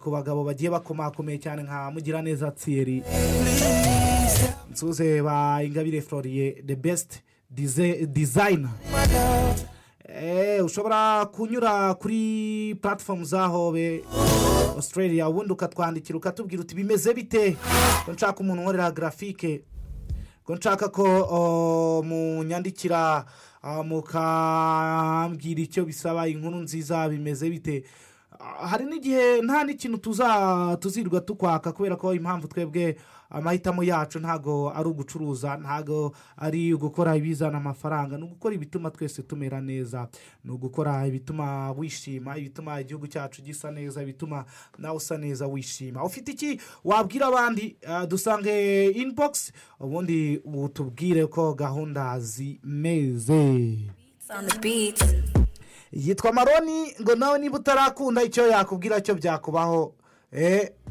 ku bagabo bagiye bakomakomeye cyane nka mugiraneza tsiyeri nsuze ba ingabire floriye de besite dizayina ushobora kunyura kuri puratifomu za hobe australia ubundi ukatwandikira ukatubwira uti bimeze bite ko nshaka umuntu unkorera garafike ko nshaka ko munyandikira mukambwira icyo bisaba inkuru nziza bimeze bite hari n'igihe nta n'ikintu tuzirwa tukwaka kubera ko impamvu twebwe amahitamo yacu ntabwo ari ugucuruza ntabwo ari ugukora ibizana amafaranga ni ugukora ibituma twese tumera neza ni ugukora ibituma wishima ibituma igihugu cyacu gisa neza ibituma nawe usa neza wishima ufite iki wabwira abandi dusange inibogisi ubundi tubwire ko gahunda zimeze yitwa maroni ngo nawe niba utarakunda icyo yakubwira cyo byakubaho eee